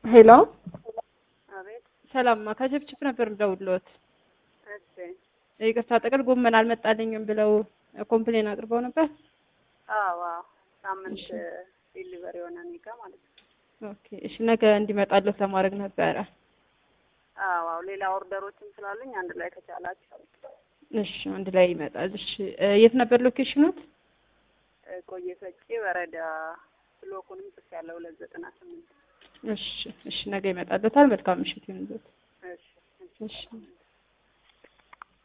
ሄሎ አቤት። ሰላም ከችፕችፕ ነበር የምደውልልዎት። እሺ። ይቅርታ ጥቅል ጎመን አልመጣልኝም ብለው ኮምፕሌን አቅርበው ነበር። አዎ አዎ። ሳምንት ዲሊቨሪ የሆነ እኔ ጋ ማለት ነው። ኦኬ እሺ፣ ነገ እንዲመጣልዎት ለማድረግ ነበረ። አዎ አዎ። ሌላ ኦርደሮችም ስላሉኝ አንድ ላይ ከቻላችሁ እሺ፣ አንድ ላይ ይመጣል። እሺ፣ የት ነበር ሎኬሽኑት? ቆየ ፈጬ ወረዳ ብሎኩንም ጽፍ ያለው ሁለት ዘጠና ስምንት እሺ፣ እሺ፣ ነገ ይመጣልዎታል። መልካም ምሽት ይሁንልዎት። እሺ እሺ። እሺ